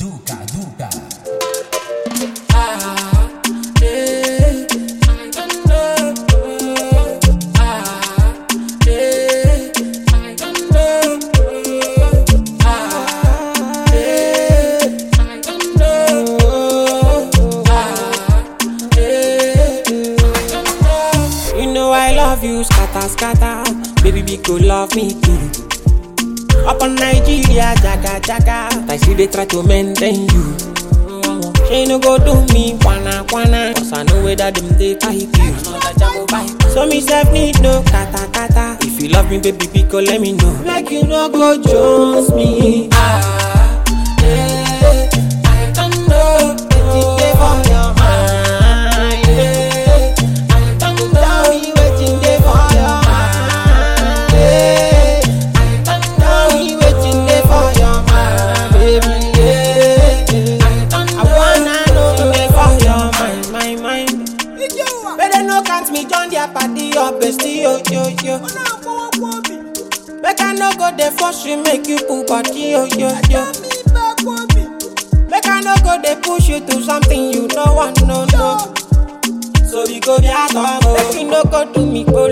Duca, Duca. You know I love you, scatter, scatter. Baby, be go love me too. Up on Nigeria, jaga, jaga. I see they try to maintain you. She no go do me, wanna, wanna. Cause I know where that them they type you. So me self need no kata, kata. If you love me, baby, be go let me know. Like you no go Jones me. Ah, yeah. I don't know. Wetin dey for your mind, yeah. I don't know wetin dey for your mind, yeah. I don't know wetin dey for your mind, baby, yeah. I don't know. I wanna know wetin dey for your mind, my mind. But they no count me join their party or bestie, yo, yo, yo. Make I no go there force you, make you pull body, yo, yo, yo. Make I no go they push you to something you no want, no, no. So we go be at home, make you no go do me, go